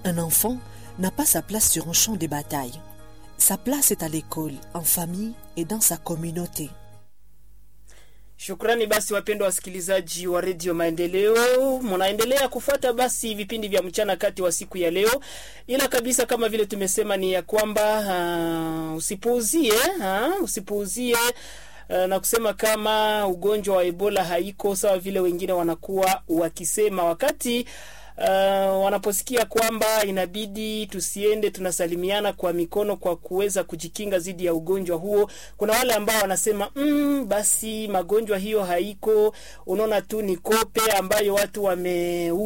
Un enfant n'a pas sa place sur un champ de bataille. Sa place est à l'école, en famille et dans sa communauté. Shukrani basi wapendwa wasikilizaji wa redio Maendeleo, mnaendelea kufuata basi vipindi vya mchana kati wa siku ya leo, ila kabisa kama vile tumesema ni ya kwamba uh, usipuuzie uh, usipuuzie uh, na kusema kama ugonjwa wa Ebola haiko sawa vile wengine wanakuwa wakisema wakati Uh, wanaposikia kwamba inabidi tusiende tunasalimiana kwa mikono kwa kuweza kujikinga dhidi ya ugonjwa huo. Kuna wale ambao wanasema mm, basi magonjwa hiyo haiko, unaona tu ni kope ambayo watu wame